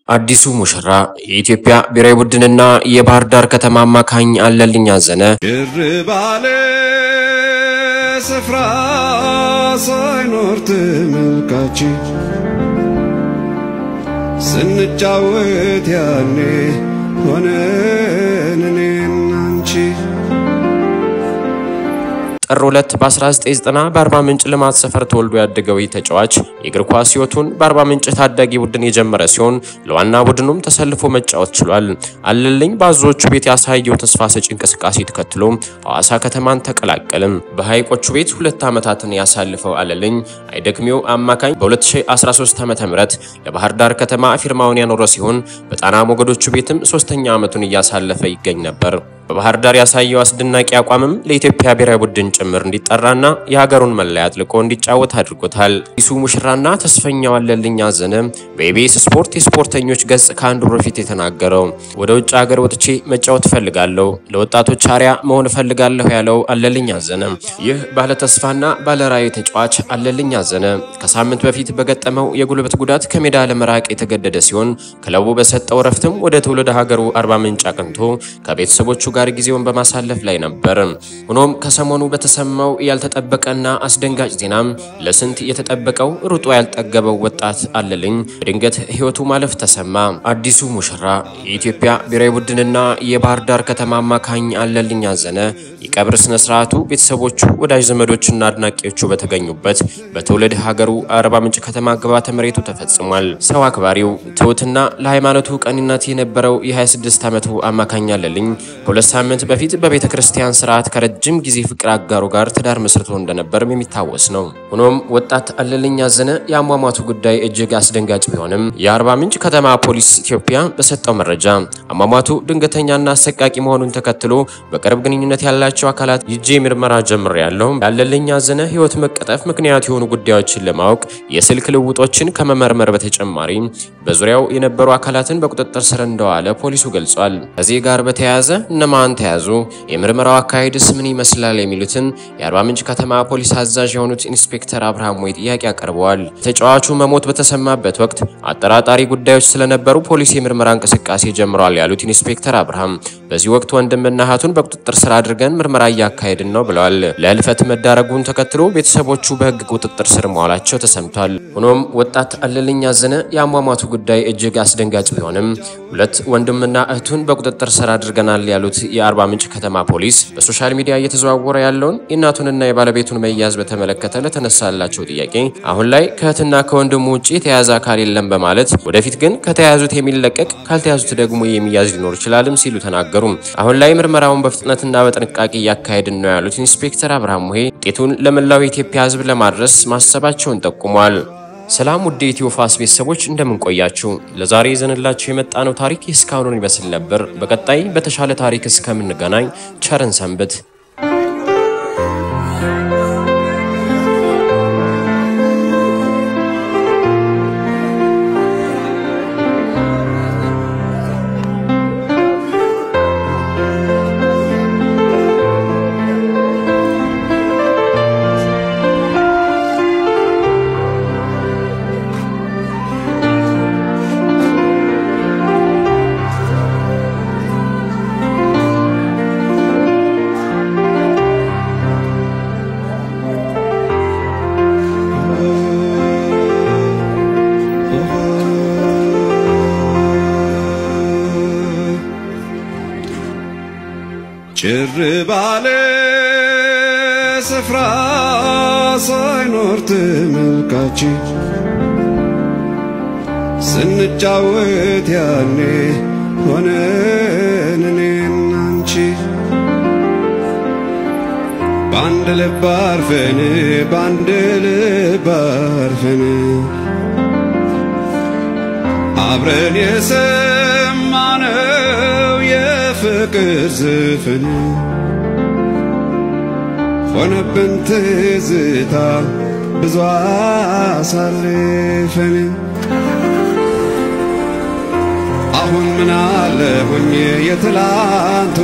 አዲሱ ሙሽራ የኢትዮጵያ ብሔራዊ ቡድንና የባህር ዳር ከተማ አማካኝ አለልኝ አዘነ ጭር ባለ ስፍራ ሳይኖር ተመልካች ስንጫወት ያኔ ሆነን እኔና አንቺ ጥር 2 በ1990 በአርባ ምንጭ ልማት ሰፈር ተወልዶ ያደገው ይህ ተጫዋች የእግር ኳስ ሕይወቱን በአርባ ምንጭ ታዳጊ ቡድን የጀመረ ሲሆን ለዋና ቡድኑም ተሰልፎ መጫወት ችሏል። አለልኝ በአዞዎቹ ቤት ያሳየው ተስፋ ሰጪ እንቅስቃሴ ተከትሎ ሐዋሳ ከተማን ተቀላቀልም። በሐይቆቹ ቤት ሁለት ዓመታትን ያሳልፈው አለልኝ አይደክሜው አማካኝ በ2013 ዓ ም ለባህር ዳር ከተማ ፊርማውን ያኖረ ሲሆን በጣና ሞገዶቹ ቤትም ሶስተኛ ዓመቱን እያሳለፈ ይገኝ ነበር። በባህር ዳር ያሳየው አስደናቂ አቋምም ለኢትዮጵያ ብሔራዊ ቡድን ጭምር እንዲጠራና የሀገሩን መለያ አጥልቆ እንዲጫወት አድርጎታል። አዲሱ ሙሽራና ተስፈኛው አለልኝ አዘነ በኢቢኤስ ስፖርት የስፖርተኞች ገጽ ከአንድ ወር በፊት የተናገረው ወደ ውጭ ሀገር ወጥቼ መጫወት እፈልጋለሁ፣ ለወጣቶች አርአያ መሆን እፈልጋለሁ ያለው አለልኝ አዘነ ይህ ባለተስፋና ባለራዕይ ተጫዋች አለልኝ አዘነ ከሳምንት በፊት በገጠመው የጉልበት ጉዳት ከሜዳ ለመራቅ የተገደደ ሲሆን ክለቡ በሰጠው እረፍትም ወደ ትውልድ ሀገሩ አርባ ምንጭ አቅንቶ ከቤተሰቦቹ ጋር ጊዜውን በማሳለፍ ላይ ነበር። ሆኖም ከሰሞኑ በተሰማው ያልተጠበቀና አስደንጋጭ ዜናም ለስንት የተጠበቀው ሩጦ ያልጠገበው ወጣት አለልኝ በድንገት ሕይወቱ ማለፍ ተሰማ። አዲሱ ሙሽራ የኢትዮጵያ ብሔራዊ ቡድንና የባህር ዳር ከተማ አማካኝ አለልኝ አዘነ የቀብር ስነ ስርዓቱ ቤተሰቦቹ፣ ወዳጅ ዘመዶችና አድናቂዎቹ በተገኙበት በትውልድ ሀገሩ አርባ ምንጭ ከተማ ግብዓተ መሬቱ ተፈጽሟል። ሰው አክባሪው ትሑትና ለሃይማኖቱ ቀንነት የነበረው የ26 ዓመቱ አማካኝ አለልኝ ከሁለት ሳምንት በፊት በቤተ ክርስቲያን ስርዓት ከረጅም ጊዜ ፍቅር አጋሩ ጋር ትዳር መስርቶ እንደነበርም የሚታወስ ነው። ሆኖም ወጣት አለልኝ አዘነ የአሟሟቱ ጉዳይ እጅግ አስደንጋጭ ቢሆንም የአርባ ምንጭ ከተማ ፖሊስ ኢትዮጵያ በሰጠው መረጃ አሟሟቱ ድንገተኛና አሰቃቂ መሆኑን ተከትሎ በቅርብ ግንኙነት ያላቸው አካላት ይጄ ምርመራ ጀምር ያለው ያለልኝ አዘነ ሕይወት መቀጠፍ ምክንያት የሆኑ ጉዳዮችን ለማወቅ የስልክ ልውጦችን ከመመርመር በተጨማሪ በዙሪያው የነበሩ አካላትን በቁጥጥር ስር እንደዋለ ፖሊሱ ገልጿል። ከዚህ ጋር በተያያዘ እነማን ተያዙ? የምርመራው አካሄድስ ምን ይመስላል? የሚሉትን የአርባ ምንጭ ከተማ ፖሊስ አዛዥ የሆኑት ኢንስፔክተር አብርሃም ወይ ጥያቄ አቀርበዋል። ተጫዋቹ መሞት በተሰማበት ወቅት አጠራጣሪ ጉዳዮች ስለነበሩ ፖሊስ የምርመራ እንቅስቃሴ ጀምሯል ያሉት ኢንስፔክተር አብርሃም በዚህ ወቅት ወንድምና እህቱን በቁጥጥር ስር አድርገን ምርመራ እያካሄድን ነው ብለዋል። ለህልፈት መዳረጉን ተከትሎ ቤተሰቦቹ በህግ ቁጥጥር ስር መዋላቸው ተሰምቷል። ሆኖም ወጣት አለልኝ አዘነ የአሟሟቱ ጉዳይ እጅግ አስደንጋጭ ቢሆንም ሁለት ወንድምና እህቱን በቁጥጥር ስር አድርገናል ያሉት የአርባ ምንጭ ከተማ ፖሊስ በሶሻል ሚዲያ እየተዘዋወረ ያለውን የእናቱንና የባለቤቱን መያዝ በተመለከተ ለተነሳላቸው ጥያቄ አሁን ላይ ከእህትና ከወንድሙ ውጭ የተያዘ አካል የለም በማለት ወደፊት ግን ከተያዙት የሚለቀቅ ካልተያዙት ደግሞ የሚያዝ ሊኖር ይችላልም ሲሉ ተናገሩ። አሁን ላይ ምርመራውን በፍጥነትና በጥንቃቄ እያካሄድን ነው ያሉት ኢንስፔክተር አብርሃም ሙሄ ውጤቱን ለመላው የኢትዮጵያ ሕዝብ ለማድረስ ማሰባቸውን ጠቁሟል። ሰላም ውድ የኢትዮ ፋስ ቤተሰቦች እንደምን ቆያችሁ? ለዛሬ ይዘንላችሁ የመጣነው ታሪክ እስካሁኑን ይመስል ነበር። በቀጣይ በተሻለ ታሪክ እስከምንገናኝ ቸርን ሰንብት። ጭር ባለ ስፍራ ሳይኖር ተመልካች ስንጫወት ያኔ ሆነን እኔና አንቺ በአንድ ልብ አርፈን በአንድ ልብ አርፈን አብረን የሰማነው የፍቅር ዘፈን ሆነብን ትዝታ ብዙ አሳልፈን አሁን ምን አለ ሆኜ የትላንቱ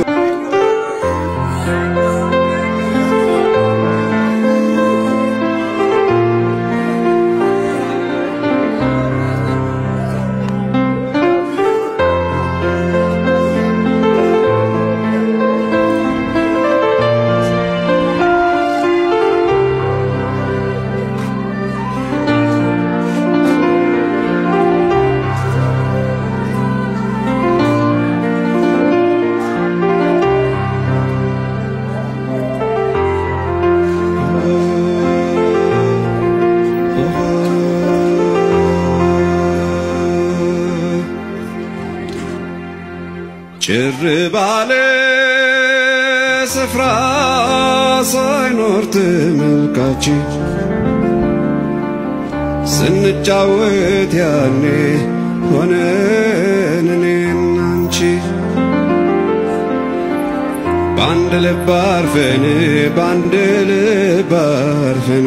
ጭር ባለ ስፍራ ሳይኖር ተመልካች ስንጫወት ያኔ ሆነን እኔና አንቺ በአንድ ልብ አርፈን በአንድ ልብ አርፈን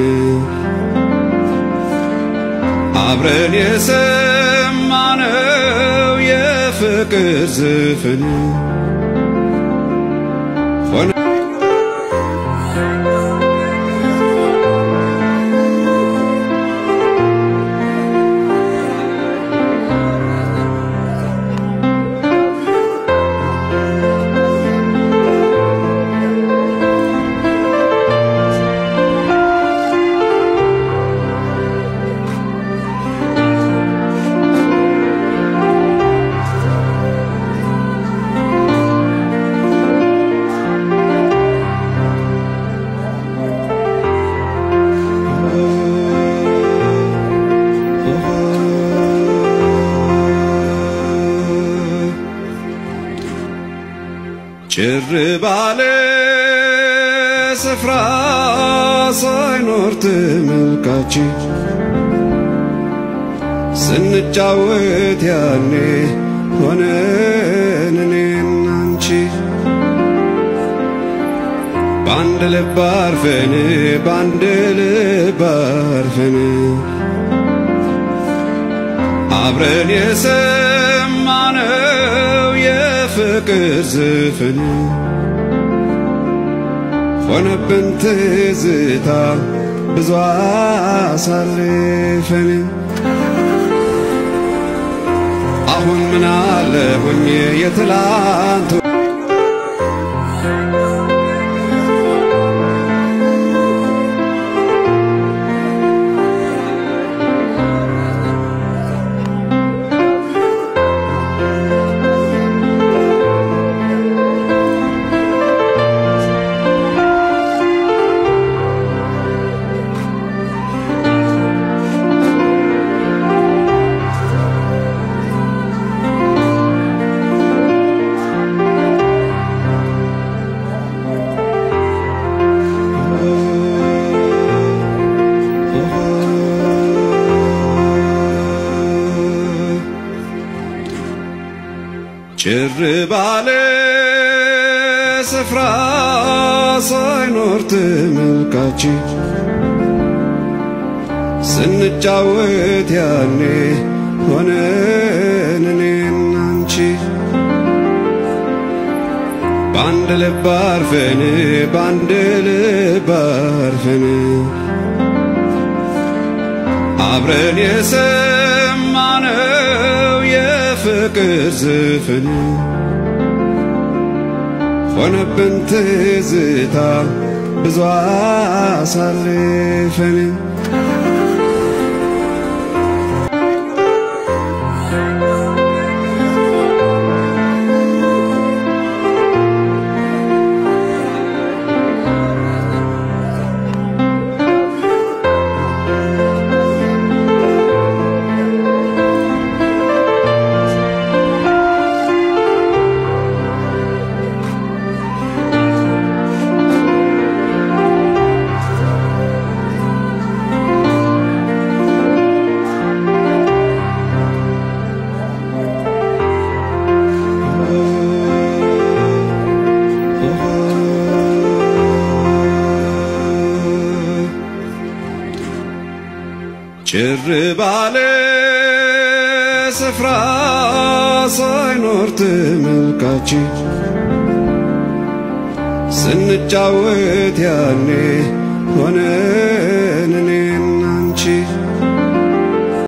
አብረን የሰማነው የፍቅር ዘፈን ሆነ ጭር ባለ ስፍራ ሳይኖር ተመልካች ስንጫወት ያኔ ሆነን እኔና አንቺ በአንድ ልብ አርፈን በአንድ ልብ አርፈን አብረን የሰማነው የፍቅር ዘፈን ሆነብን ትዝታ ብዙ አሳልፈን አሁን ምን አለ ሆኜ የትላንቱ ጭር ባለ ስፍራ ሳይኖር ተመልካች ስንጫወት ያኔ ሆነን እኔና አንቺ በአንድ ልብ አርፈን በአንድ ልብ አርፈን አብረን የሰማነው የፍቅር ዘፈን ሆነብን ትዝታ ብዙ አሳልፈን ጭር ባለ ስፍራ ሳይኖር ተመልካች ስንጫወት ያኔ ሆነ